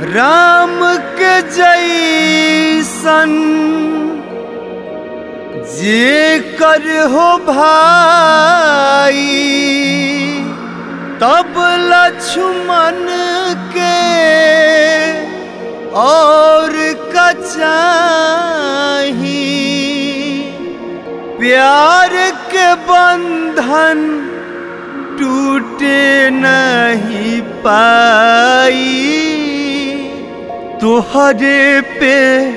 राम के जैसन जे कर हो भाई तब लक्ष्मण के और कचाही प्यार के बंधन टूटे नहीं पाई तुहरे पे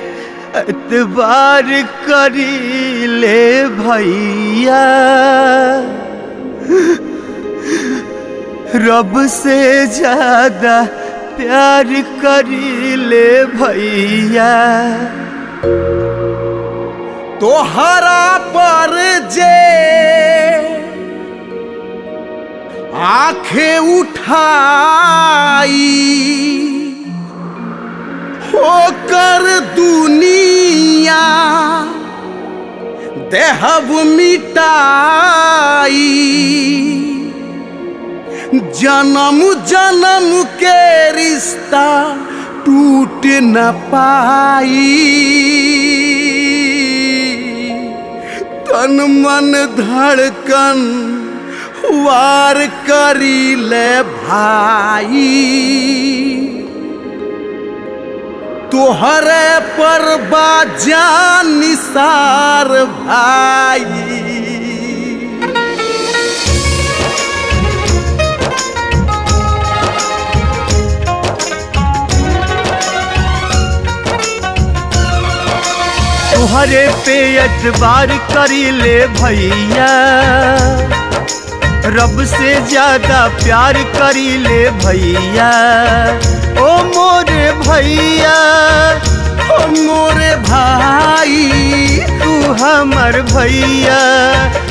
एतबार करी ले भैया रब से ज्यादा प्यार करी ले भैया तोहरा पर जे आंखें उठाई होकर दुनिया देहब मिटाई जन्म जन्म के रिश्ता टूट न पाई तन मन धड़कन वार करी ले भाई तोहरे पर बाजान निसार भाई तुहरे पे एतबार करी ले भैया रब से ज्यादा प्यार करी ले भैया ओ मोरे भैया ओ मोरे भाई तू हमर भैया